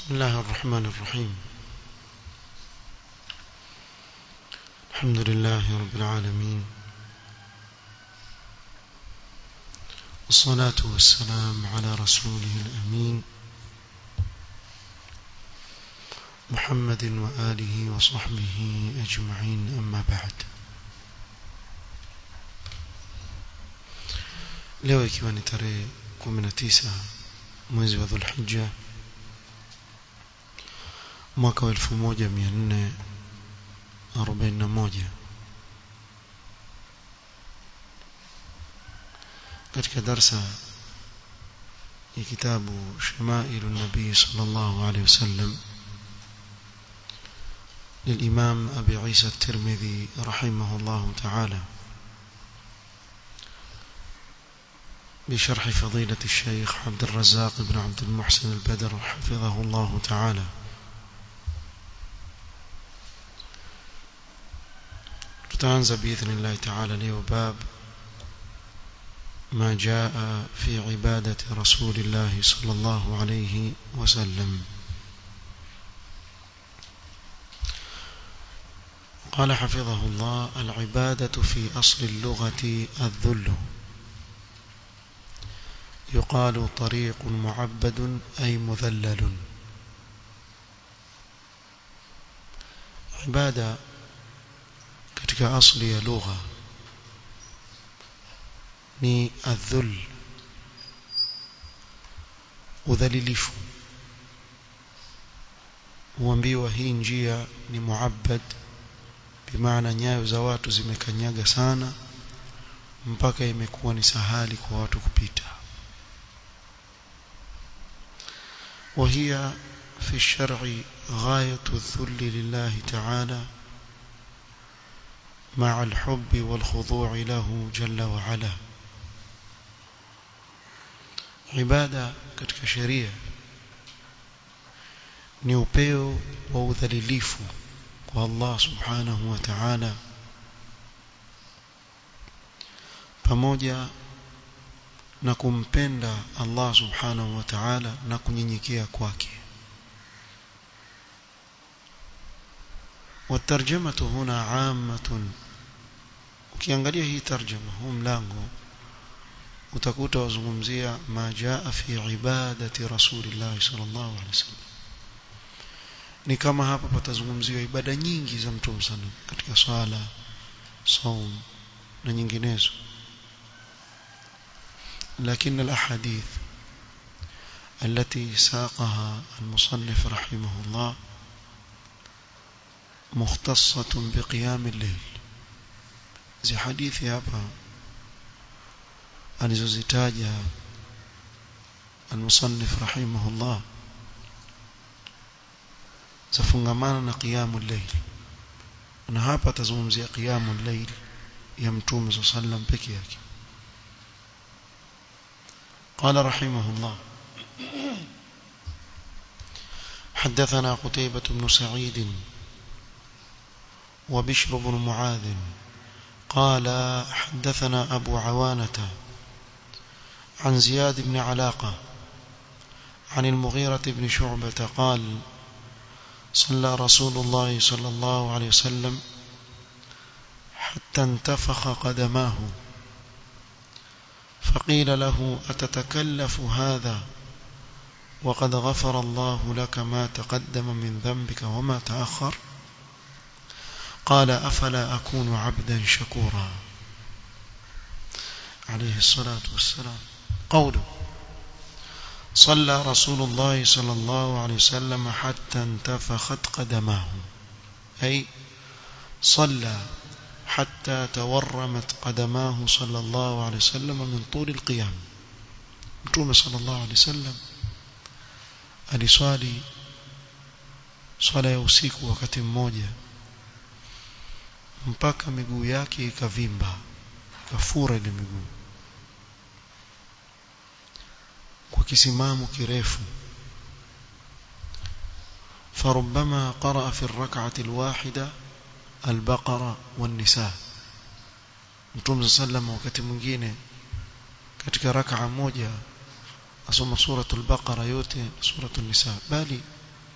بسم الله الرحمن الرحيم الحمد لله رب العالمين والصلاة والسلام على رسوله الأمين محمد وآله وصحبه أجمعين أما بعد leo ikiwa ni tarehe 19 mwezi wa Dhulhijja mwaka wa 1441 katika darsa ya kitabu Shamailu Nabii sallallahu alayhi wasallam للإمام أبي عيسى الترمذي رحمه الله تعالى بشرح فضيلة الشيخ عبد الرزاق بن عبد المحسن البدر حفظه الله تعالى تتعنز بإذن الله تعالى لي باب ما جاء في عبادة رسول الله صلى الله عليه وسلم قال حفظه الله العبادة في أصل اللغة الذل يقال طريق معبد أي مذلل عبادة katika asli ya lugha ni adhul udhalilifu huambiwa hii njia ni muabbad bimaana nyayo za watu zimekanyaga sana mpaka imekuwa ni sahali kwa watu kupita وهي في الشرع غاية الذل لله تعالى مع الحب والخضوع له جل وعلا عبادة katika sheria ni upeo wa udhalilifu kwa Allah subhanahu wa ta'ala pamoja na kumpenda Allah subhanahu wa ta'ala na kunyenyekea kwake والترجمه هنا عامه ukiangalia hii tarjuma huu mlango utakuta wazungumzia ma jaa fi ibadati rasulillah sallallahu alaihi wasallam ni kama hapa patazungumziwa ibada nyingi za mtume sana katika swala saum na nyinginezo لكن الأحاديث التي ساقها المصنف رحمه الله مختصة بقيام الليل زي حديث hapa alizozitaja المصنف رحمه الله zafungamana na qiyamul layl na hapa tazungumzia qiyamul layl ya mtume صلى الله عليه وسلم peke yake قال رحمه الله حدثنا قتيبة بن سعيد وبشر بن معاذ قال حدثنا أبو عوانة عن زياد بن علاقة عن المغيرة بن شعبة قال صلى رسول الله صلى الله عليه وسلم حتى انتفخ قدماه فقيل له أتتكلف هذا وقد غفر الله لك ما تقدم من ذنبك وما تأخر قال أفلا أكون عبدا شكورا عليه الصلاة والسلام قوله صلى رسول الله صلى الله عليه وسلم حتى انتفخت قدماه أي صلى حتى تورمت قدماه صلى الله عليه وسلم من طول القيام متوم صلى الله عليه وسلم aliswali swala ya usiku wakati mmoja mpaka miguu yake ikavimba ikafura ile miguu kwa kisimamo kirefu فربما قرأ في الركعة الواحدة البقرة والنساء Mtume sallam wakati mwingine katika rak'a moja asoma suratul baqara yote suratul nisa bali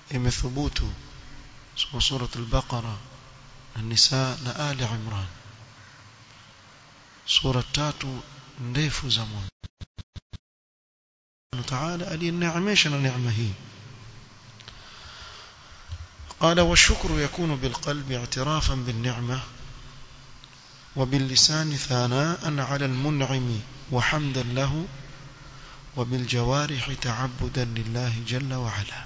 imethubutu sura al-Baqara an-Nisa na Ali Imran sura tatu ndefu za mwanzo تعالى aliyeneemesha neema hii قال والشكر يكون بالقلب اعترافا بالنعمة وباللسان ثناء على المنعم وحمدا له وبالجوارح تعبدا لله جل وعلا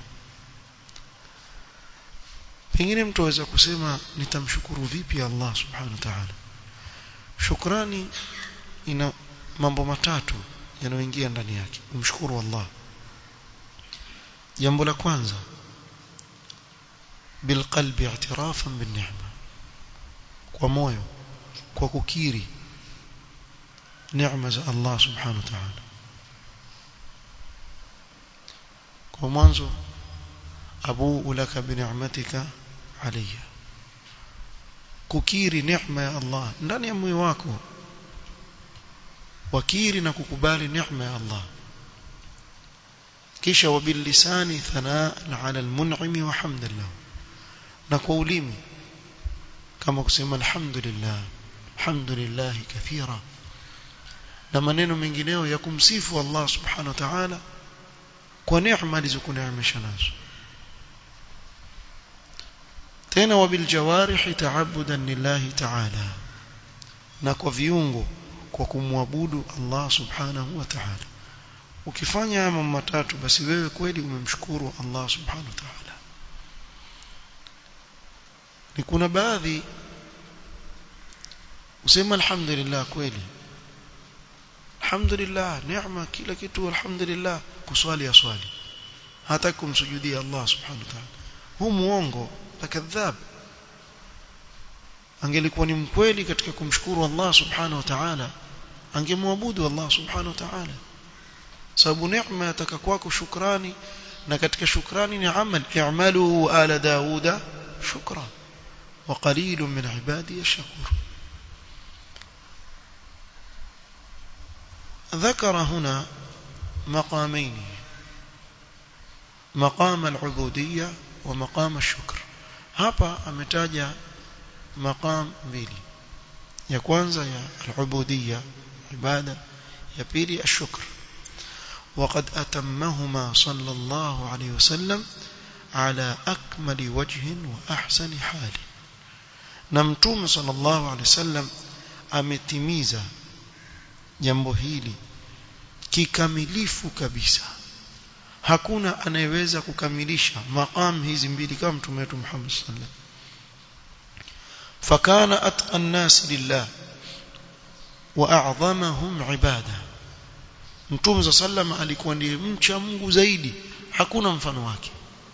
pengine mtu aweza kusema nitamshukuru vipi Allah subhanahu wa ta'ala shukrani ina mambo matatu yanayoingia ndani yake umshukuru Allah jambo la kwanza bilqalbi i'tirafan binni'ma kwa moyo kwa kukiri neema za Allah subhanahu wa ta'ala kwa mwanzo abu laka bi ni'matika alayya kukiri neema ya Allah ndani ya moyo wako wakiri na kukubali neema ya Allah kisha wabilisani thanaa ala almun'imi wa hamdan lahu na kwa ulimi kama kusema alhamdulillah alhamdulillah kathira na maneno mengineyo ya kumsifu Allah subhanahu wa ta'ala kwa neema alizokuneemesha nazo tena wabiljawarih ta'abbudan lillahi ta'ala na kwa viungo kwa kumwabudu Allah subhanahu wa ta'ala ukifanya haya mambo matatu basi wewe kweli umemshukuru Allah subhanahu wa ta'ala ni kuna baadhi usema alhamdulillah kweli alhamdulillah neema kila kitu alhamdulillah kuswali ya swali hata kumsujudia Allah subhanahu wa ta'ala huu muongo akadhab angelikuwa ni mkweli katika kumshukuru Allah subhanahu wa ta'ala angemwabudu Allah subhanahu wa ta'ala sababu neema yataka kwako shukrani na katika shukrani ni amal i'malu ala dauda shukra wa qalilun min ibadi yashkur ذكر هنا مقامين مقام العبودية ومقام الشكر hapa ametaja maqam mbili ya kwanza ya al-ubudiyya ibada ya pili ash-shukr وقد أتمهما صلى الله عليه وسلم على أكمل وجه وأحسن حال نمتوم صلى الله عليه وسلم ametimiza jambo hili kikamilifu kabisa hakuna anayeweza kukamilisha maqam hizi mbili kama mtume wetu Muhammad sallallahu alaihi wasallam فكان أتقى الناس لله وأعظمهم عبادة Mtume sallam alikuwa ndiye mcha Mungu zaidi hakuna mfano wake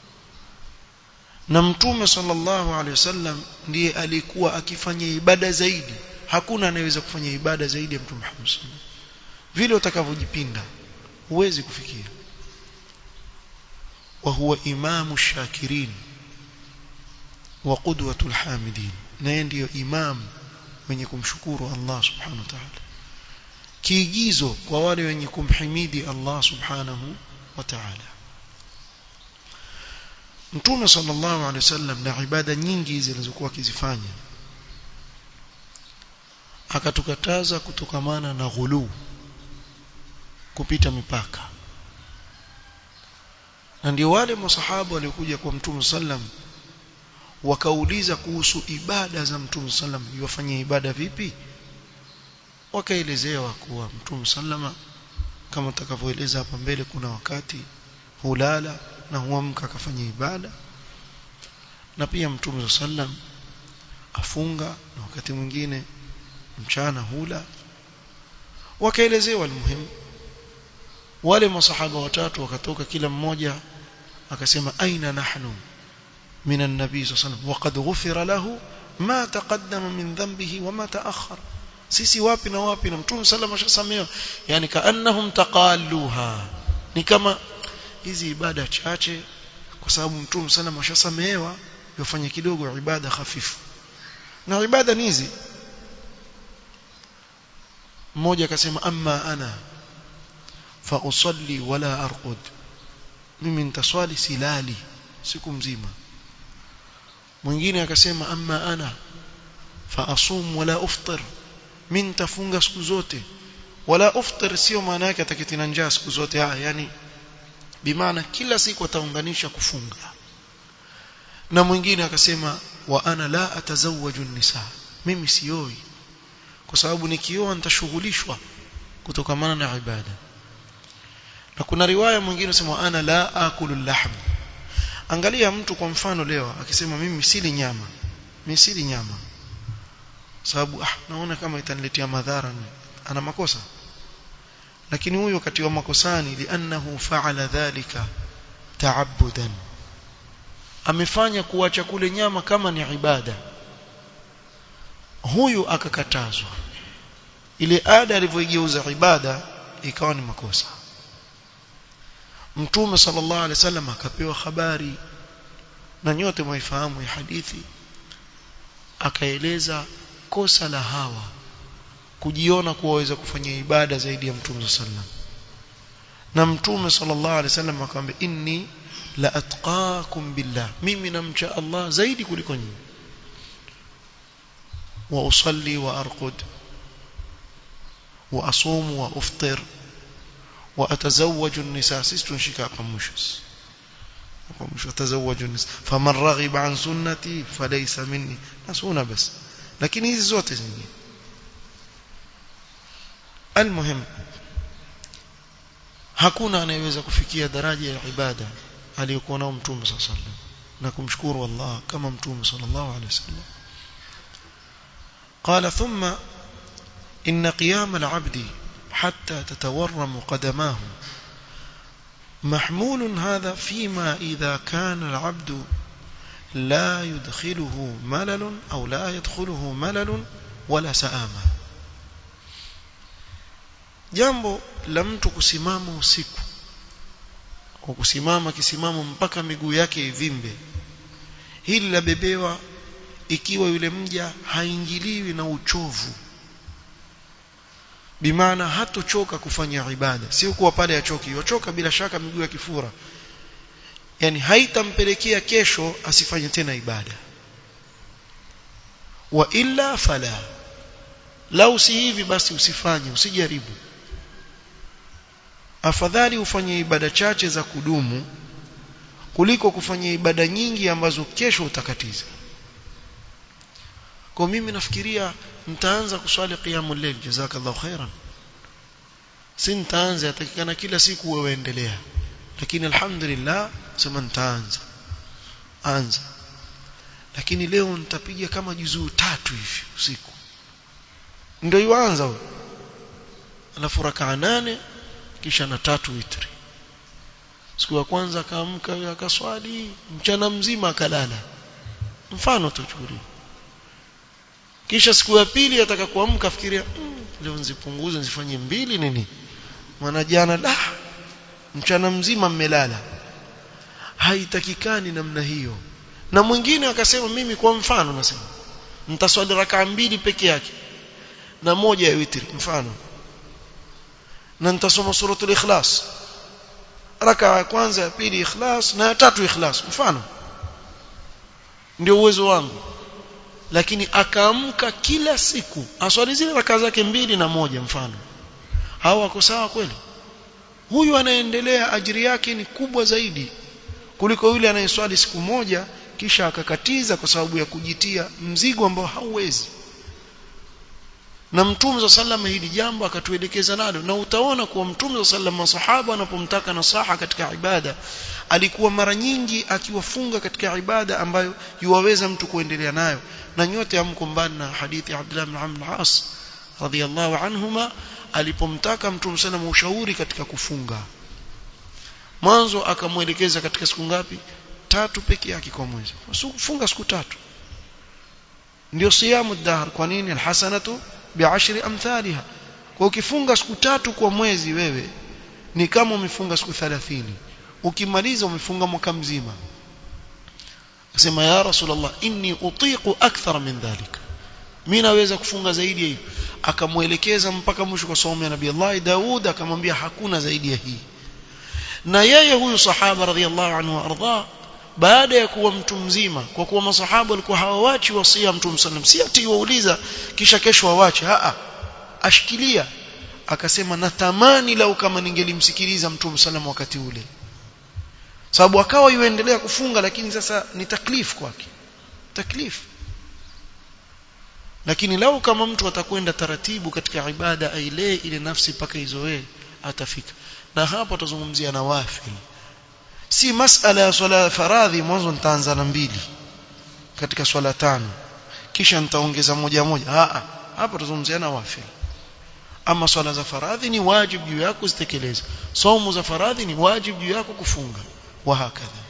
na Mtume sallallahu alaihi wasallam ndiye alikuwa akifanya ibada zaidi hakuna anayeweza kufanya ibada zaidi ya Mtume Muhammad sallam vile utakavyojipinda huwezi kufikia wa huwa imamu shakirin wa qudwatul hamidin naye ndiyo imam mwenye kumshukuru Allah subhanahu wa ta'ala kiigizo kwa wale wenye kumhimidi Allah subhanahu wa ta'ala Mtume sallallahu alaihi wasallam na ibada nyingi zilizokuwa akizifanya akatukataza kutokamana na ghulu kupita mipaka na ndio wale masahaba waliokuja kwa Mtume sallam wakauliza kuhusu ibada za Mtume sallam yofanya ibada vipi wakaelezewa kuwa Mtume sallama kama tutakavyoeleza hapa mbele kuna wakati hulala na huamka akafanya ibada na pia Mtume sallam afunga na wakati mwingine mchana hula wakaelezewa almuhimu wale masahaba watatu wakatoka kila mmoja akasema aina nahnu من النبي صلى الله عليه وسلم وقد غفر له ما تقدم من ذنبه وما تأخر sisi wapi na wapi na mtume sallam ashasamewa yani kaannahum taqalluha ni kama hizi ibada chache kwa sababu mtume sallam ashasamewa yofanya kidogo ibada hafifu na ibada ni hizi mmoja akasema amma ana fa usalli wala arqud mimi nitaswali silali siku mzima mwingine akasema amma ana fa asum wala uftir min tafunga siku zote wala uftir sio maana yake ataketi na njaa siku zote ah yani bimaana kila siku ataunganisha kufunga na mwingine akasema wa ana la atazawaju nisa mimi sioi kwa sababu nikioa nitashughulishwa kutokamana na ibada na kuna riwaya mwingine inasema ana la akulu lahm angalia mtu kwa mfano leo akisema mimi sili nyama mimi sili nyama sababu ah naona kama itaniletea madhara ana makosa lakini huyo wakati wa makosani li'annahu fa'ala dhalika ta'abbudan amefanya kuacha kule nyama kama ni ibada huyu akakatazwa ile ada alivyoigeuza ibada ikawa ni makosa mtume sallallahu alaihi wasallam akapewa habari na nyote mwaifahamu ya hadithi akaeleza kosa la hawa kujiona kuwa waweza kufanya ibada zaidi ya mtume sallam na mtume sallallahu alaihi wasallam akamwambia inni la atqakum billah mimi namcha Allah zaidi kuliko nyinyi wa usalli wa arqud wa asum wa uftir wa atazawwaju an-nisa sisi tunashika hapa mwisho hapa mwisho atazawwaju an-nisa faman raghiba an sunnati falaysa minni nasuna bas lakini hizi zote zingine almuhim hakuna anayeweza kufikia daraja ya ibada aliyokuwa nao mtume sallallahu alaihi wasallam na kumshukuru Allah kama mtume sallallahu alaihi wasallam قال ثم إن قيام العبد حتى تتورم قدماه محمول هذا فيما إذا كان العبد لا يدخله ملل أو لا يدخله ملل ولا سآمة jambo la mtu kusimama usiku kwa kusimama kisimamo mpaka miguu yake ivimbe hili labebewa ikiwa yule mja haingiliwi na uchovu bimaana hatochoka kufanya ibada sio kuwa pale achoki yochoka bila shaka miguu ya kifura yani haitampelekea kesho asifanye tena ibada wa illa fala lau si hivi basi usifanye usijaribu afadhali ufanye ibada chache za kudumu kuliko kufanya ibada nyingi ambazo kesho utakatiza kwa mimi nafikiria nitaanza kuswali qiyamul layl jazakallahu khairan si nitaanza atakikana kila siku wewe endelea lakini alhamdulillah sema nitaanza anza lakini leo nitapiga kama juzuu tatu hivi usiku ndio yuanza huyo alafu rakaa nane kisha na tatu witri siku ya kwanza akaamka akaswali mchana mzima akalala mfano tuchukulie kisha siku ya pili ataka kuamka fikiria mm, leo nzipunguze nzifanye mbili nini maana jana da mchana mzima mmelala haitakikani namna hiyo na mwingine akasema mimi kwa mfano nasema nitaswali rakaa mbili peke yake na moja ya witri mfano na nitasoma suratul ikhlas raka ya kwanza ya pili ikhlas na ya tatu ikhlas mfano ndio uwezo wangu lakini akaamka kila siku aswali zile raka zake mbili na moja mfano hao wako sawa kweli huyu anaendelea ajiri yake ni kubwa zaidi kuliko yule anayeswali siku moja kisha akakatiza kwa sababu ya kujitia mzigo ambao hauwezi na mtume za sallama hili jambo akatuelekeza nalo na utaona kuwa mtume za sallama masahaba anapomtaka nasaha katika ibada alikuwa mara nyingi akiwafunga katika ibada ambayo yuwaweza mtu kuendelea nayo na nyote amko mbali na hadithi ya Abdullah ibn Amr al-As radhiyallahu anhuma alipomtaka mtume sana ushauri katika kufunga mwanzo akamwelekeza katika siku ngapi tatu peke yake kwa mwezi funga siku tatu ndio siyamu dahr kwa nini alhasanatu bi'ashri amthaliha kwa ukifunga siku tatu kwa mwezi wewe ni kama umefunga siku 30 ukimaliza umefunga mwaka mzima asema ya rasulullah inni utiqu akthar min dhalik mimi naweza kufunga zaidi ya hiyo akamuelekeza mpaka mwisho kwa somo ya nabii Allah Daud akamwambia hakuna zaidi ya hii na yeye huyu sahaba radhiallahu anhu arda baada ya kuwa mtu mzima kwa kuwa masahaba walikuwa hawawachi wasia mtume sallam si ati wauliza kisha kesho wawache a ashikilia akasema natamani lau kama ningelimsikiliza mtume sallam wakati ule sababu akawa yuendelea kufunga lakini sasa ni taklif kwake taklif lakini lau kama mtu atakwenda taratibu katika ibada ailee ile nafsi mpaka izoee atafika na hapo tutazungumzia nawafil si masala ya swala faradhi mwanzo nitaanza na mbili katika swala tano kisha nitaongeza moja moja a hapo tutazungumzia nawafil ama swala za faradhi ni wajibu juu yako zitekeleza somo za faradhi ni wajibu juu yako kufunga wa hakadha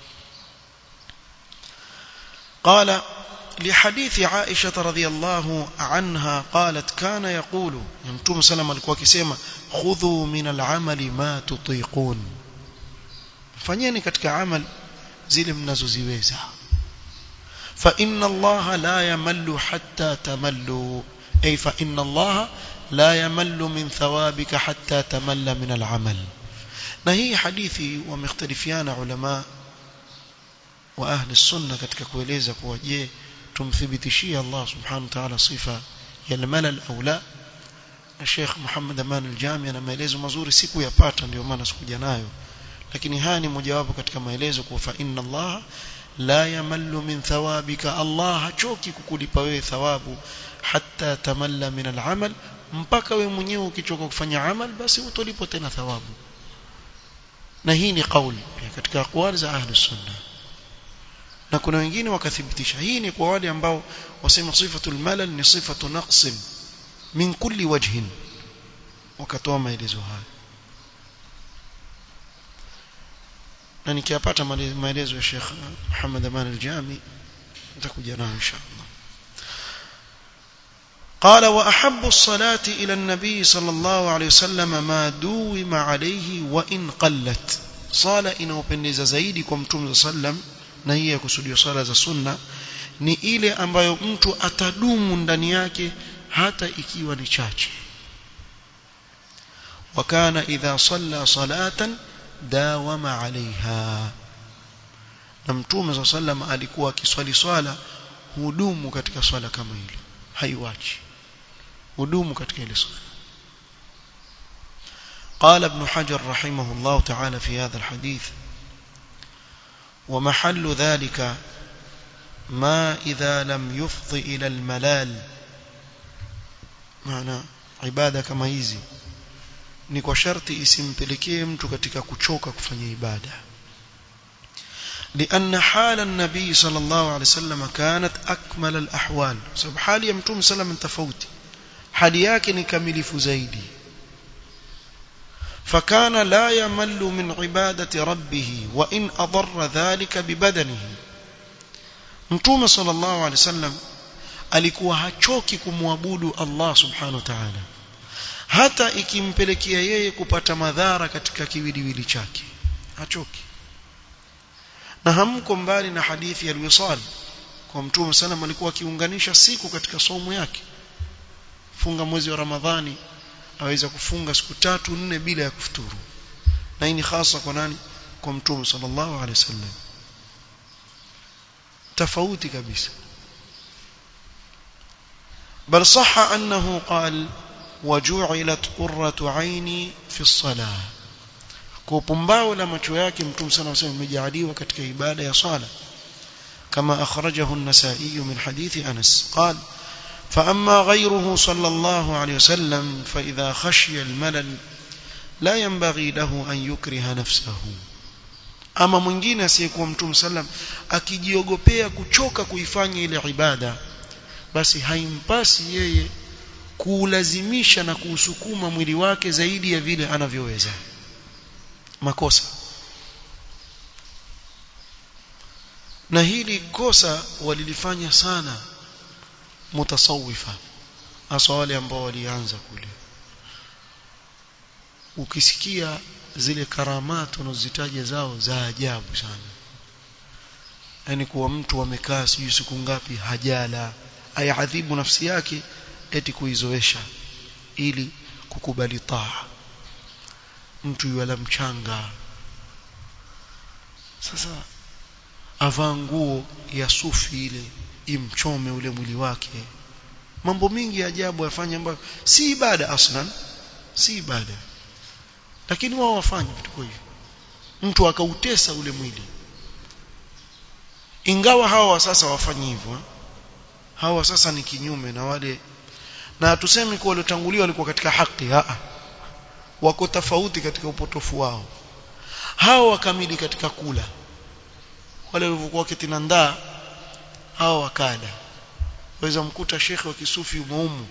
قال لحديث عائشة رضي الله عنها قالت كان يقول يمتوم سلام alikuwa akisema khudhu min al-amali ma tutiqun fanyeni katika amal zile mnazoziweza fa inna Allah la yamallu hatta tamallu ay fa inna Allah la yamallu min thawabika hatta tamalla min al-amal na hii hadithi wamekhtalifiana ulama wa ahli sunna katika kueleza kuwa je tumthibitishie Allah subhanahu wa ta'ala sifa ya al-malal au la Sheikh Muhammad Aman al-Jami ana maelezo mazuri sikuyapata ndio maana sikuja nayo lakini haya ni mojawapo katika maelezo kwa fa inna Allah la yamallu min thawabika Allah hachoki kukulipa wewe thawabu hatta tamalla min al-amal mpaka wewe mwenyewe ukichoka kufanya amal basi utolipo tena thawabu na hii ni kauli katika aqwali za ahli sunna na kuna wengine wakathibitisha hii ni kwa wale ambao wasema sifatul malal ni sifatu naqsin min kulli wajhin wakatoa maelezo haya na nikiyapata maelezo ya Sheikh Muhammad Aman al-Jami nitakuja nayo inshallah قال وأحب الصلاة إلى النبي صلى الله عليه وسلم ما دوم عليه وإن قلت صلاة إنه بندز زيدي كم صلى الله na hii ya kusudia sala za sunna ni ile ambayo mtu atadumu ndani yake hata ikiwa ni chache wakana idha salla salatan dawama alaiha na mtume sa sallam alikuwa akiswali swala hudumu katika swala kama hilo haiwachi hudumu katika ile swala قال ابن حجر رحمه الله تعالى في هذا الحديث ومحل ذلك ما إذا لم يفض إلى الملال معنى عبادة كما hizi ni kwa sharti isimpelekee mtu katika kuchoka kufanya ibada لأن حال النبي صلى الله عليه وسلم كانت أكمل الأحوال سبب حال يمتوم سلم تفوتي حالي yake ni kamilifu zaidi فكان لا يمل من عبادة ربه وإن أضر ذلك ببدنه متوم صلى الله عليه وسلم alikuwa hachoki kumwabudu Allah subhanahu wa ta'ala hata ikimpelekea yeye kupata madhara katika kiwiliwili chake hachoki na hamko mbali na hadithi ya al-wisal kwa mtume sallam alikuwa akiunganisha siku katika somo yake funga mwezi wa Ramadhani aweza kufunga siku tatu nne bila ya kufuturu na hii ni hasa kwa nani kwa mtume sallallahu alaihi wasallam tofauti kabisa بل صح أنه قال وجعلت قرة عيني في الصلاة كوبمباو لما تشوياك متوم سنة وسلم مجعليوا كتك إبادة يا صالة كما أخرجه النسائي من حديث أنس قال فأما غيره صلى الله عليه وسلم فإذا خشي الملل لا ينبغي له أن يكره نفسه ama mwingine asiyekuwa mtume sallam akijiogopea kuchoka kuifanya ile ibada basi haimpasi yeye kuulazimisha na kuusukuma mwili wake zaidi ya vile anavyoweza makosa na hili kosa walilifanya sana mutasawifa hasa wale ambao walianza kule ukisikia zile karamat unazozitaja zao za ajabu sana yani kuwa mtu amekaa sijui siku ngapi hajala ayadhibu nafsi yake eti kuizoesha ili kukubali taa mtu yuala mchanga sasa avaa nguo ya sufi ile imchome ule mwili wake mambo mingi ya ajabu yafanya ambayo si ibada aslan si ibada lakini wao wafanya vitu hivyo mtu akautesa ule mwili ingawa hawa sasa wafanyi hivyo hawa sasa ni kinyume na wale na hatusemi kuwa waliotangulia walikuwa katika haki a wako tofauti katika upotofu wao hawa wakamili katika kula wale walivyokuwa kitinandaa hawa wakada waweza mkuta shekhe wa kisufi umeumu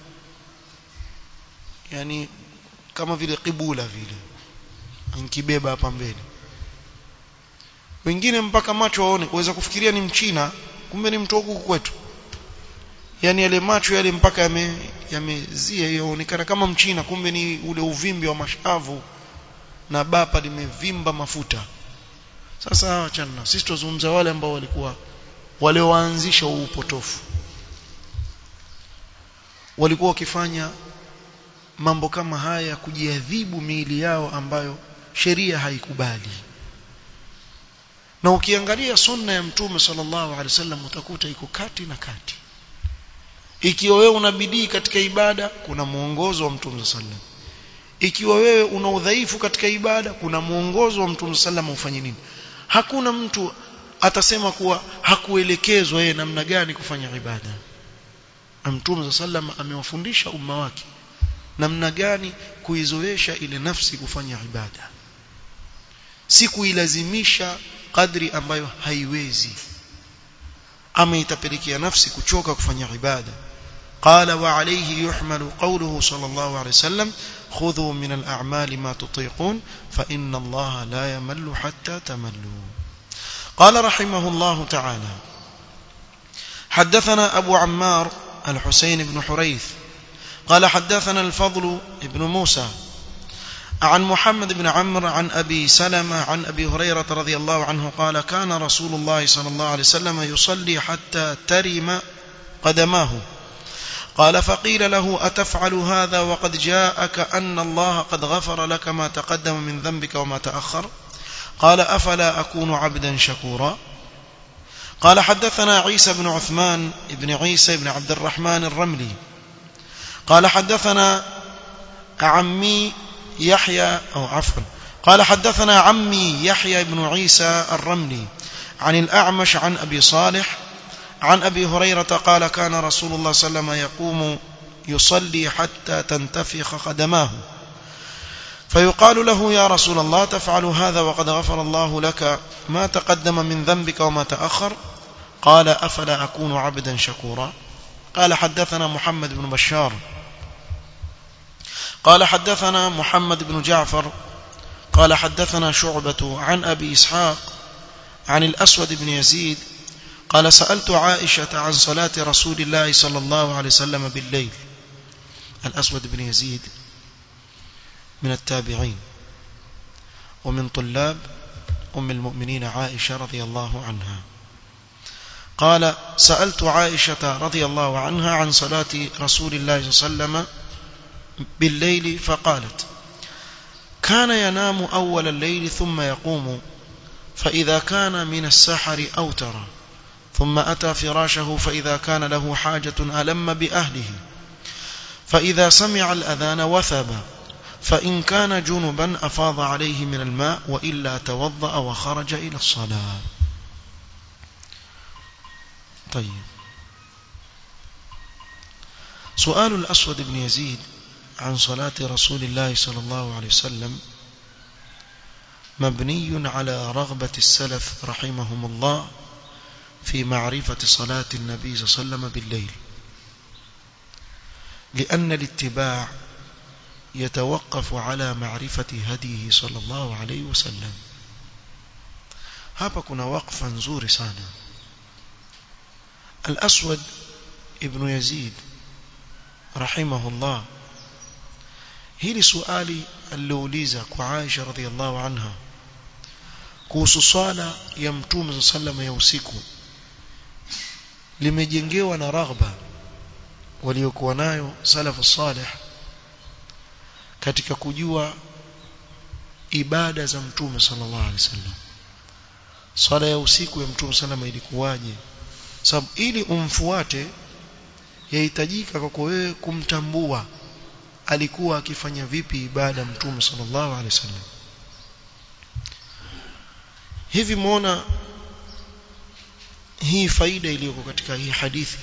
yani kama vile kibula vile ankibeba hapa mbele wengine mpaka macho waone kuweza kufikiria ni mchina kumbe ni mtu huku kwetu yani yale macho yale mpaka yame yamezia yaonekana kama mchina kumbe ni ule uvimbi wa mashavu na bapa limevimba mafuta sasa achana sisi tuzungumza wale ambao walikuwa wale waanzisha upotofu walikuwa wakifanya mambo kama haya kujiadhibu miili yao ambayo sheria haikubali na ukiangalia sunna ya mtume sallallahu alaihi wasallam utakuta iko kati na kati ikiwa wewe una bidii katika ibada kuna muongozo wa mtume sallallahu ikiwa wewe una udhaifu katika ibada kuna muongozo wa mtume sallallahu ufanye nini hakuna mtu atasema kuwa hakuelekezwa yeye namna gani kufanya ibada mtume sallallahu amewafundisha umma wake namna gani kuizoesha ile nafsi kufanya ibada si kuilazimisha kadri ambayo haiwezi ama itapelekea nafsi kuchoka kufanya ibada قال وعليه يحمل قوله صلى الله عليه وسلم خذوا من الأعمال ما تطيقون فإن الله لا يمل حتى تملوا قال رحمه الله تعالى حدثنا أبو عمار الحسين بن حريث قال حدثنا الفضل بن موسى عن محمد بن عمرو عن أبي سلمة عن أبي هريرة رضي الله عنه قال كان رسول الله صلى الله عليه وسلم يصلي حتى ترم قدماه قال فقيل له أتفعل هذا وقد جاءك أن الله قد غفر لك ما تقدم من ذنبك وما تأخر قال أفلا أكون عبدا شكورا قال حدثنا عيسى بن عثمان بن عيسى بن عبد الرحمن الرملي قال حدثنا عمي يحيى أو عفوا قال حدثنا عمي يحيى بن عيسى الرملي عن الأعمش عن أبي صالح عن أبي هريرة قال كان رسول الله صلى الله عليه وسلم يقوم يصلي حتى تنتفخ قدماه فيقال له يا رسول الله تفعل هذا وقد غفر الله لك ما تقدم من ذنبك وما تأخر قال أفلا أكون عبدا شكورا قال حدثنا محمد بن بشار قال حدثنا محمد بن جعفر قال حدثنا شعبة عن أبي إسحاق عن الأسود بن يزيد قال سألت عائشة عن صلاة رسول الله صلى الله عليه وسلم بالليل الأسود بن يزيد من التابعين ومن طلاب أم المؤمنين عائشة رضي الله عنها قال سألت عائشة رضي الله عنها عن صلاة رسول الله صلى الله عليه وسلم بالليل فقالت كان ينام أول الليل ثم يقوم فإذا كان من السحر أوتر ثم أتى فراشه فإذا كان له حاجة ألم بأهله فإذا سمع الأذان وثب فإن كان جنبا أفاض عليه من الماء وإلا توضأ وخرج إلى الصلاة طيب سؤال الأسود بن يزيد عن صلاة رسول الله صلى الله عليه وسلم مبني على رغبة السلف رحمهم الله في معرفة صلاة النبي صلى الله عليه وسلم بالليل لأن الاتباع يتوقف على معرفة هديه صلى الله عليه وسلم hapa kuna waqfa nzuri sana al-aswad ibn yazid rahimahullah hili swali alilouliza kwa Aisha radhiallahu anha kuhusu swala ya mtume sallam ya usiku limejengewa na raghba waliokuwa nayo salafu salih katika kujua ibada za mtume sallallahu alaihi wasallam swala ya usiku ya mtume salama ilikuwaje sababu ili umfuate yahitajika kwako wewe kumtambua alikuwa akifanya vipi ibada mtume sallallahu alaihi wasallam hivi muona hii faida iliyoko katika hii hadithi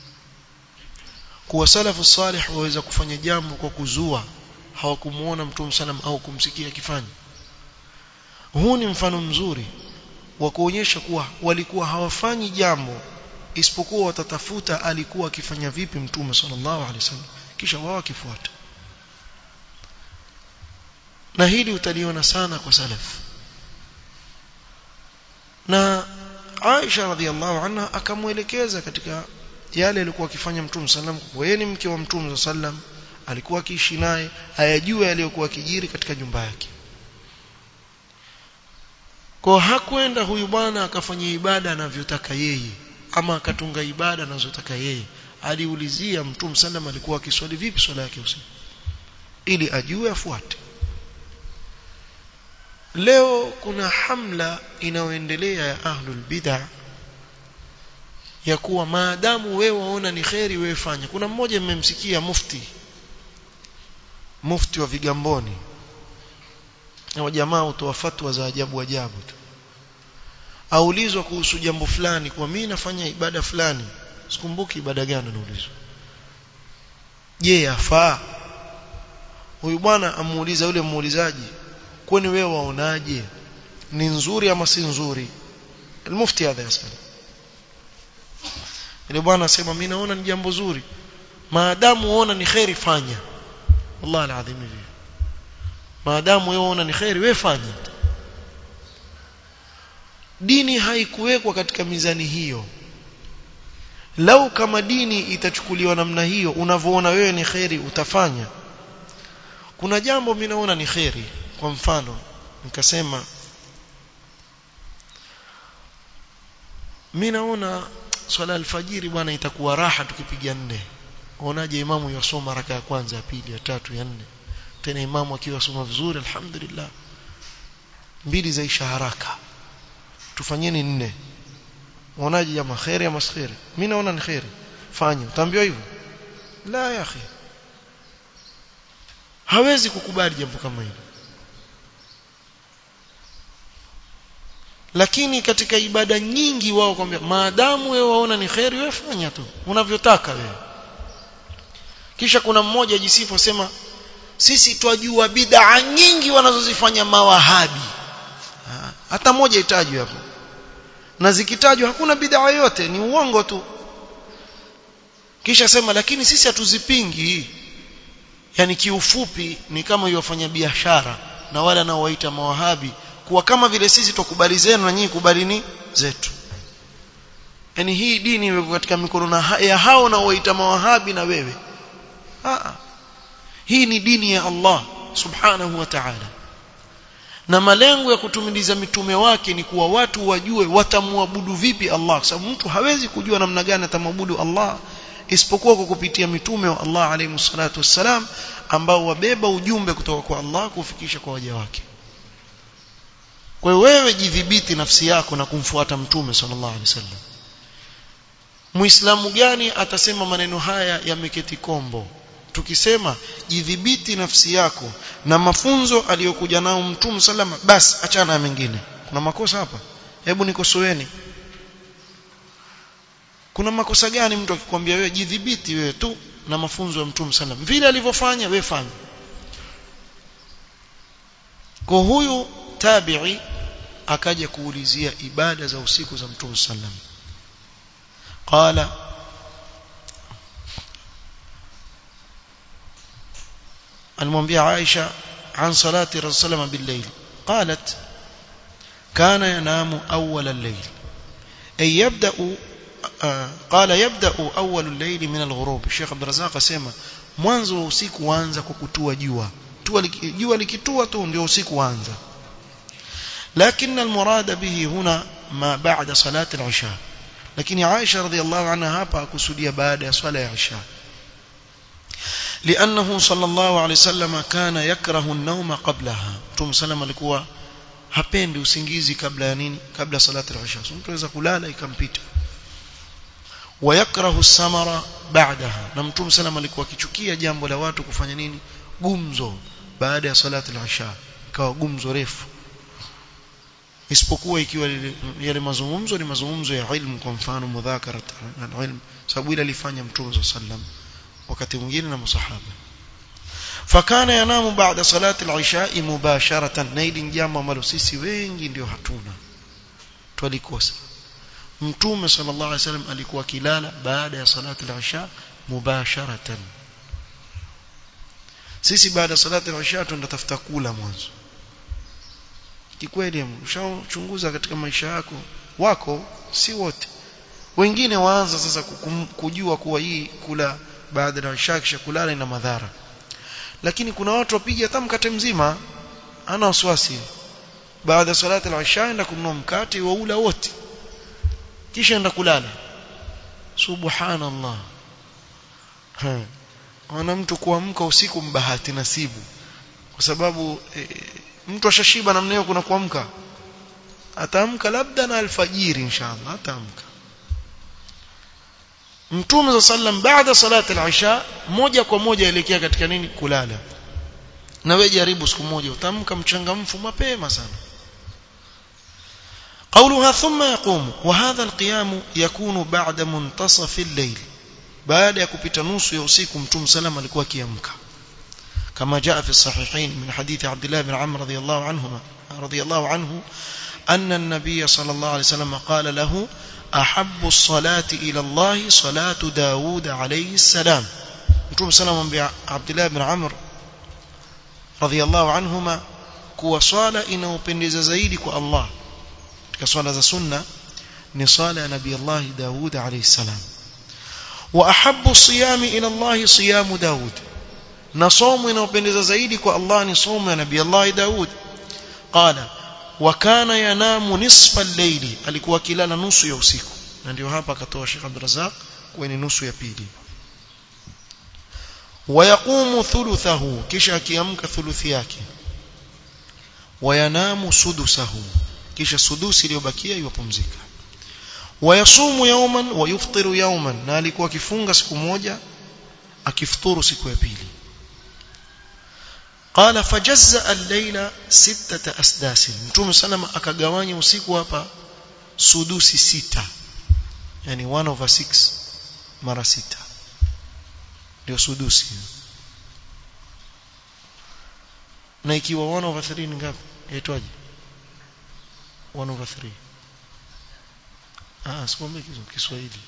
kuwa salafu salih waweza kufanya jambo kwa kuzua hawakumuona mtume sallam au kumsikia akifanya huu ni mfano mzuri wa kuonyesha kuwa walikuwa hawafanyi jambo isipokuwa watatafuta alikuwa akifanya vipi mtume sallallahu alaihi wasallam kisha wao wakifuata na hili utaliona sana kwa salaf na Aisha radhiallahu anha akamwelekeza katika yale alikuwa akifanya mtume sallam kwa yeye ni mke wa mtume sallam alikuwa akiishi naye ayajue yaliyokuwa akijiri katika nyumba yake kwa hakwenda huyu bwana akafanya ibada anavyotaka yeye ama akatunga ibada anazotaka yeye aliulizia mtume sallam alikuwa akiswali vipi swala yake usiku ili ajue afuate leo kuna hamla inayoendelea ya ahlul bid'ah ya kuwa maadamu wewe waona ni kheri wewe fanya kuna mmoja mmemsikia mufti mufti wa vigamboni na jamaa hutoa fatwa za ajabu ajabu tu aulizwa kuhusu jambo fulani kwa mimi nafanya ibada fulani sikumbuki ibada gani anaulizwa je yafaa huyu bwana amuuliza yule muulizaji kwani wewe waonaje ni nzuri ama si nzuri المفتي هذا يسأل ile bwana asema mimi naona ni jambo zuri maadamu uona ni khairi fanya wallahi alazim hivi maadamu wewe uona ni khairi wewe fanya dini haikuwekwa katika mizani hiyo lau kama dini itachukuliwa namna hiyo unavyoona wewe ni khairi utafanya kuna jambo mimi naona ni khairi kwa mfano nikasema mimi naona swala alfajiri bwana itakuwa raha tukipiga nne unaje imamu yasoma raka ya kwanza ya pili ya tatu ya nne tena imamu akiwa soma vizuri alhamdulillah mbili zaisha haraka tufanyeni nne unaje jamaa khairi ama khairi mimi naona ni khairi fanya utaambiwa hivyo la ya akhi hawezi kukubali jambo kama hilo lakini katika ibada nyingi wao kwambia maadamu wewe waona ni khairi wewe fanya tu unavyotaka wewe kisha kuna mmoja ajisifu asema sisi twajua bid'a nyingi wanazozifanya mawahabi ha, hata moja itajwe hapo na zikitajwa hakuna bid'a yoyote ni uongo tu kisha sema lakini sisi hatuzipingi yani kiufupi ni kama yofanya biashara na wale anaowaita mawahabi kuwa kama vile sisi tukubali zenu na nyinyi kubalini zetu yani hii dini imekuwa katika mikono ya hao na waita mawahabi na wewe Aa. hii ni dini ya Allah subhanahu wa ta'ala na malengo ya kutumiliza mitume wake ni kuwa watu wajue watamwabudu vipi Allah sababu mtu hawezi kujua namna gani atamwabudu Allah isipokuwa kwa kupitia mitume wa Allah alayhi salatu wassalam ambao wabeba ujumbe kutoka kwa Allah kufikisha kwa waja wake kwa hiyo wewe jidhibiti nafsi yako na kumfuata mtume sallallahu alaihi wasallam Muislamu gani atasema maneno haya yameketi kombo tukisema jidhibiti nafsi yako na mafunzo aliyokuja nao mtume sallama basi achana na mengine kuna makosa hapa hebu nikosoeni kuna makosa gani mtu akikwambia wewe jidhibiti wewe tu na mafunzo ya mtume sallam vile alivyofanya wewe fanya kwa huyu tabi'i akaja kuulizia ibada za usiku za mtume sallam qala المwambia Aisha عن صلاه الرسول صلى بالليل قالت كان ينام اول الليل اي يبدا قال يبدا اول الليل من الغروب الشيخ عبد الرزاق اسمع mwanzo wa usiku huanza kwa kutua jua jua likitua tu ndio usiku huanza لكن المراد به هنا ما بعد صلاه العشاء lakini Aisha radhiallahu anha hapa akusudia baada ya swala ya Isha لانه صلى الله عليه وسلم كان يكره النوم قبلها متوم سلام alikuwa hapendi usingizi kabla ya nini kabla salati al-isha mtu anaweza kulala ikampita wayakrahu samara ba'daha na mtume sallam alikuwa akichukia jambo la watu kufanya nini gumzo baada ya salati al-isha ikawa gumzo refu isipokuwa ikiwa yale mazungumzo ni mazungumzo ya ilmu kwa mfano mudhakara na ilmu sababu ile alifanya mtume sallam wakati mwingine na masahaba fakana yanamu baada salati al-isha mubasharatan na hili jambo ambalo sisi wengi ndio hatuna twalikosa mtume sallallahu alaihi wasallam alikuwa kilala baada ya salati al-isha mubasharatan sisi baada ya salati al-isha tunatafuta kula mwanzo kikweli ushachunguza katika maisha yako wako si wote wengine waanza sasa kujua kuwa hii kula baada ya isha kisha kulala ina madhara lakini kuna watu wapiga hata mkate mzima ana wasiwasi baada ya salati al-isha enda kununua mkate wa ula wote kisha enda kulala subhanallah ha ana mtu kuamka usiku mbahati nasibu kwa sababu e, mtu ashashiba namna hiyo kuna kuamka ataamka labda na alfajiri inshallah ataamka Mtume za sallam baada salati al-isha moja kwa moja elekea katika nini kulala na wewe jaribu siku moja utamka mchangamfu mapema sana قولها ثم يقوم وهذا القيام يكون بعد منتصف الليل بعد يكupita nusu ya usiku mtume sallam alikuwa akiamka كما جاء في الصحيحين من حديث عبد الله بن عمرو رضي الله عنهما رضي الله عنه أن النبي صلى الله عليه وسلم قال له أحب الصلاة إلى الله صلاة داود عليه السلام نتوم سلام عبد الله بن عمرو رضي الله عنهما kuwa swala inaopendeza zaidi kwa Allah katika swala za sunna ni swala ya nabii Allah Daud alayhi salam wa ahabbu siyami ila Allah siyamu Daud na somo inaopendeza zaidi kwa Allah ni somo ya nabii Allah Daud qala wa kana yanamu nisfa al-layli alikuwa akilala nusu ya usiku na ndio hapa akatoa Sheikh Abdul Razak kwa ni nusu ya pili wayaqumu thuluthahu kisha akiamka thuluthi yake wayanamu sudusahu kisha sudusi iliyobakia yupumzika wayasumu yawman wa yuftiru yawman na alikuwa akifunga siku moja akifuturu siku ya pili قال فجزأ الليل ستة أسداس متوم سلام akagawanya usiku hapa sudusi sita yani 1 over 6 mara sita ndio sudusi na ikiwa 1 over 3 ni ngapi yaitwaje 1 over 3 ah sikwambie Kiswahili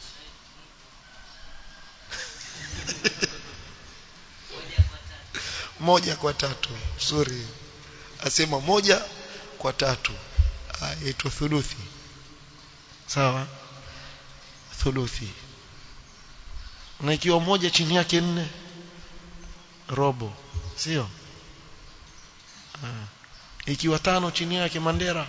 moja kwa tatu sorry asema moja kwa tatu aitwa thuluthi sawa thuluthi na ikiwa moja chini yake nne robo sio ikiwa tano chini yake mandera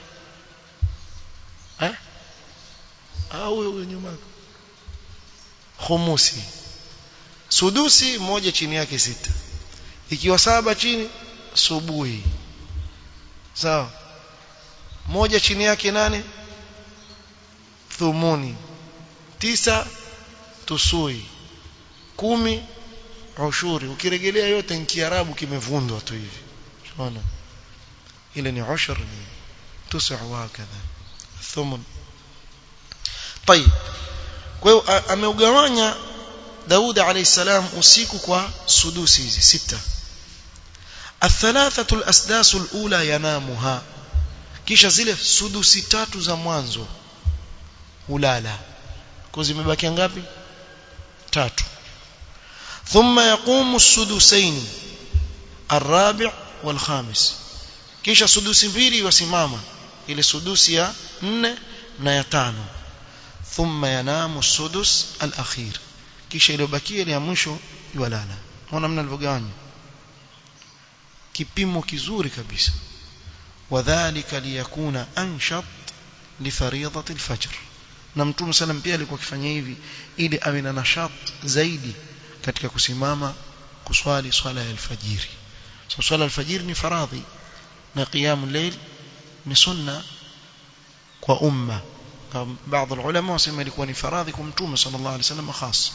eh au huyo nyuma khumusi sudusi moja chini yake sita ikiwa saba chini subuhi sawa moja chini yake nane thumuni tisa tusui kumi ushuri ukirejelea yote ni kiarabu kimevundwa tu hivi unaona ile ni ushur ni tusu wakadha thumun طيب kwa hiyo ameugawanya Daud alayhi salam usiku kwa sudusi hizi sita الثلاثه الاسداس الاولى ينامها kisha zile sudusi tatu za mwanzo hulala kwa zimebaki ngapi tatu thumma yaqumu as-sudusain الرابع والخامس kisha sudusi mbili wasimama ile sudusi ya 4 na ya tano thumma yanamu as-sudus al-akhir kisha iliyobakia ile ya mwisho yalala unaona namna alivyogawanya kipimo kizuri kabisa wadhālika liyakuna anshat lifaridati alfajr na mtume sallam pia alikuwa akifanya hivi ili awe na nashat zaidi katika kusimama kuswali swala ya alfajiri so swala alfajiri ni faradhi na qiyam layl ni sunna kwa umma baadhi ya ulama wasema ilikuwa ni faradhi kwa mtume sallallahu alaihi wasallam khas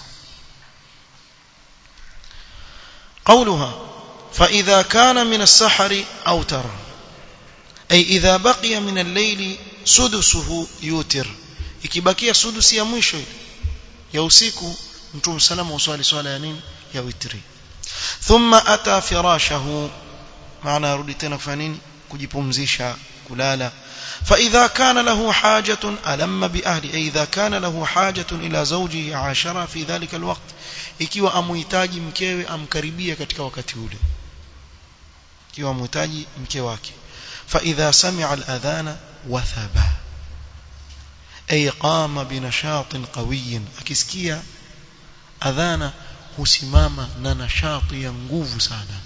قولها فإذا كان من السحر أوتر أي إذا بقي من الليل سدسه يوتر ikibakia sudusi ya mwisho ya usiku mtume salama uswali swala ya nini ya witri thumma ata firashahu maana arudi tena kufanya nini kujipumzisha kulala فإذا كان له حاجة ألم بأهله أي إذا كان له حاجة إلى زوجه عاشرة في ذلك الوقت ikiwa amuhitaji mkewe amkaribia katika wakati ule ikiwa amuhitaji mke wake فإذا سمع الأذان وثب أي قام بنشاط قوي akisikia adhana husimama na nashati ya nguvu sana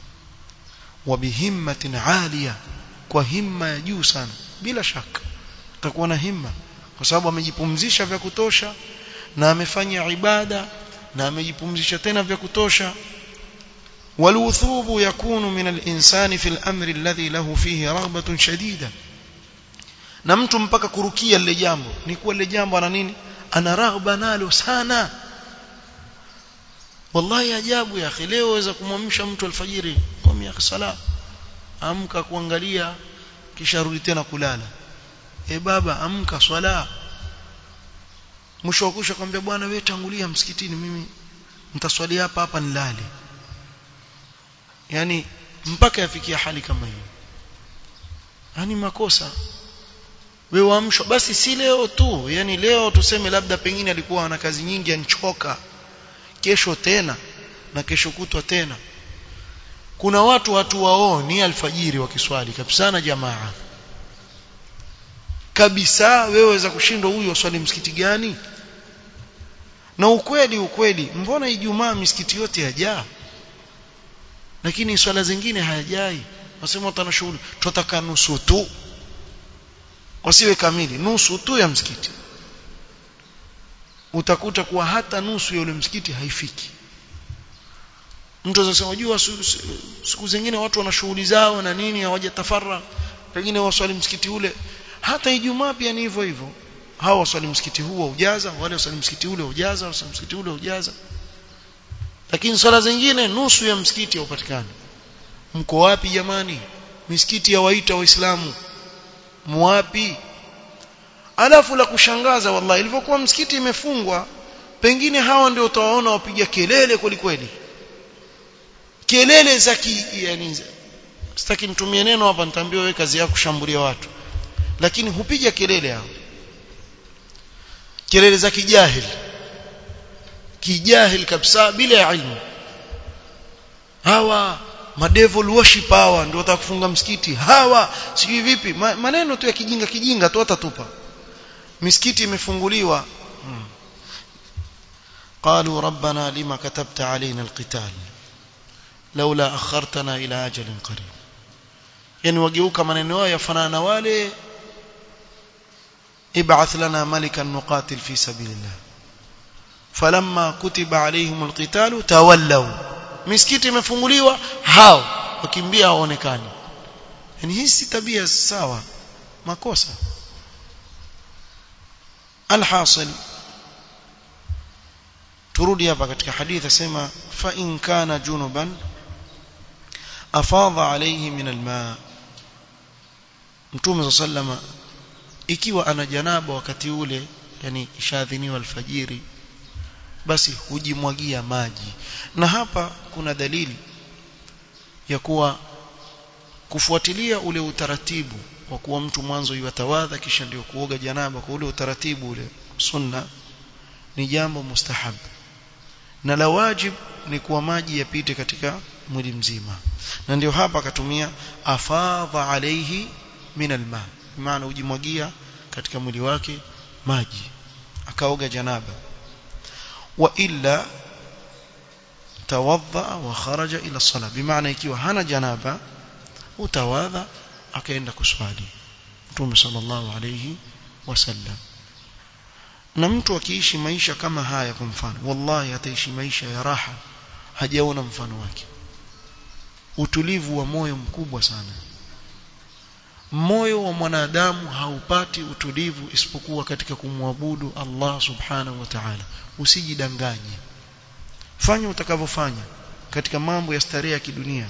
وبهمة عالية kwa himma ya juu sana bila shaka atakuwa na himma kwa sababu amejipumzisha vya kutosha na amefanya ibada na amejipumzisha tena vya kutosha والوثوب يكون من الإنسان في الأمر الذي له فيه رغبة شديدة na mtu mpaka kurukia lile jambo ni kuwa lile jambo ana nini ana raghba nalo sana wallahi ajabu ya akhi leo waweza kumwamsha mtu alfajiri kwa miaka sala amka kuangalia kisha rudi tena kulala e baba amka swala mwisho wa kusha kwambia bwana wewe tangulia msikitini mimi nitaswali hapa hapa nilale yani mpaka yafikia hali kama hiyo yani makosa wewe waamshwa basi si leo tu yani leo tuseme labda pengine alikuwa ana kazi nyingi anchoka kesho tena na kesho kutwa tena kuna watu watu wao ni alfajiri wakiswali kabisa na jamaa kabisa wewe waweza kushindwa huyu waswali msikiti gani na ukweli ukweli mbona ijumaa misikiti yote yajaa lakini swala zingine hayajai wasema watana shughuli tutataka nusu tu wasiwe kamili nusu tu ya msikiti utakuta kuwa hata nusu ya ule msikiti haifiki mtu anasema jua siku zingine watu wana shughuli zao na nini hawajatafara pengine waswali msikiti ule hata ijumaa pia ni hivyo hivyo hawa waswali msikiti huu ujaza wale waswali msikiti ule ujaza waswali msikiti ule ujaza lakini swala zingine nusu ya msikiti haupatikani mko wapi jamani misikiti ya waita waislamu mwapi alafu la kushangaza wallahi ilivyokuwa msikiti imefungwa pengine hawa ndio utawaona wapiga kelele kweli kweli kelele za ki yani sitaki nitumie neno hapa nitaambiwa wewe kazi yako kushambulia watu lakini hupiga kelele hao kelele za kijahili kijahili kabisa bila ya ilmu hawa madevil worship hawa ndio watakufunga msikiti hawa sijui vipi Ma, maneno tu ya kijinga kijinga tu watatupa misikiti imefunguliwa hmm. قالوا ربنا لما كتبت علينا القتال لولا أخرتنا إلى أجل قريب يعني وجهوك maneno yao yafanana na wale ابعث لنا ملكا نقاتل في سبيل الله فلما كتب عليهم القتال تولوا misikiti imefunguliwa hao wakimbia hawaonekani yani hii si tabia sawa makosa alhasil turudi hapa katika hadithi asema fa in kana junuban afadha alayhi min alma mtume sallama ikiwa ana janaba wakati ule yani ishadhiniwa alfajiri basi hujimwagia maji na hapa kuna dalili ya kuwa kufuatilia ule utaratibu wa kuwa mtu mwanzo yatawadha kisha ndio kuoga janaba kwa ule utaratibu ule sunna ni jambo mustahab na la wajib ni kuwa maji yapite katika mwili mzima na ndio hapa akatumia afadha alayhi min alma maana ujimwagia katika mwili wake maji akaoga janaba wa illa tawadha wa kharaja ila sala bimaana ikiwa hana janaba utawadha akaenda kuswali Mtume sallallahu alayhi wasallam na mtu akiishi maisha kama haya kwa mfano wallahi ataishi maisha ya raha hajaona mfano wake utulivu wa moyo mkubwa sana moyo wa mwanadamu haupati utulivu isipokuwa katika kumwabudu Allah subhanahu wa ta'ala usijidanganye fanya utakavyofanya katika mambo ya starehe ya kidunia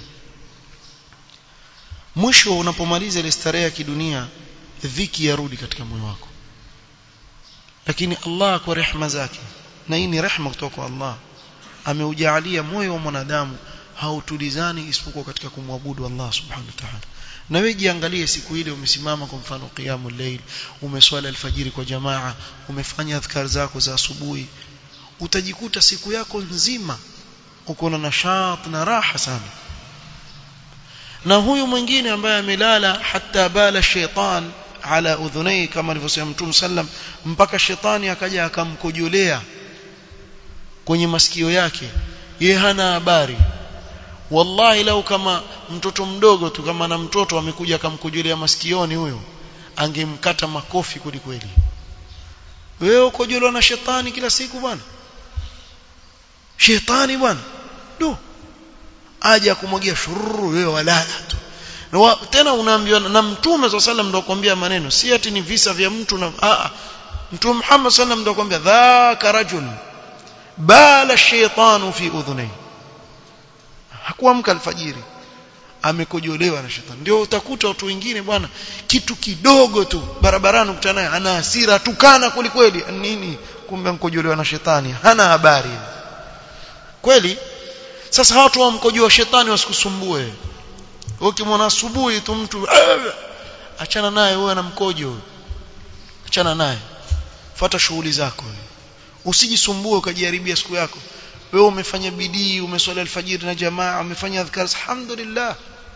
mwisho unapomaliza ile starehe ya kidunia dhiki yarudi katika moyo wako lakini Allah kwa rehema zake na hii ni rehema kutoka kwa Allah ameujalia moyo wa mwanadamu hautulizani isipokuwa katika kumwabudu Allah subhanahu wa ta'ala na wewe jiangalie siku ile umesimama kwa mfano qiyamul layl umeswali alfajiri kwa jamaa umefanya adhkar zako za asubuhi utajikuta siku yako nzima uko na nashat na raha sana na huyu mwingine ambaye amelala hata bala shaitan ala udhunai kama alivyosema Mtume sallam mpaka shetani akaja akamkojolea kwenye masikio yake ye hana habari wallahi lau kama mtoto mdogo tu kama na mtoto amekuja akamkojolea masikioni huyo angemkata makofi kweli kweli wewe ukojolewa na shetani kila siku bwana shetani bwana do aje akumwagia shururu wewe walala tu na wa, tena unaambiwa na mtume swalla sallam ndio kwambia maneno si ati ni visa vya mtu na a mtume Muhammad sallam ndio kwambia dhaka rajul bala shaytanu fi udhunai hakuamka alfajiri amekojolewa na shetani ndio utakuta watu wengine bwana kitu kidogo tu barabarani ukutana naye ana hasira tukana kweli kweli nini kumbe mkojolewa na shetani hana habari kweli sasa watu wamkojoa shetani wasikusumbue ukimwona asubuhi tu mtu achana naye wewe na mkojo achana naye fuata shughuli zako usijisumbue ukajiharibia siku yako wewe umefanya bidii umeswali alfajiri na jamaa umefanya adhkar alhamdulillah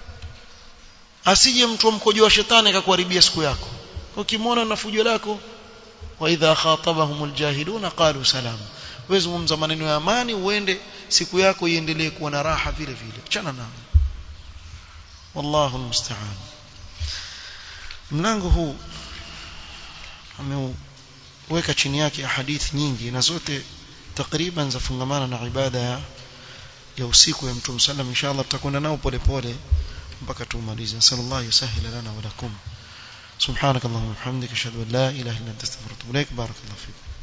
asije mtu mkojoa shetani akakuharibia siku yako ukimwona na fujo lako wa idha khatabahumul jahiluna qalu salam wewe zungumza maneno ya amani uende siku yako iendelee kuwa na raha vile vile achana nao wallahu almusta'an mlango huu ameweka chini yake hadithi nyingi na zote takriban zafungamana na ibada ya ya usiku ya mtume sallam inshallah tutakwenda nao polepole mpaka tumalize sallallahu yusahil lana wa lakum subhanakallahumma wa bihamdika ashhadu an la ilaha illa anta astaghfiruka wa atubu ilaik barakallahu fiik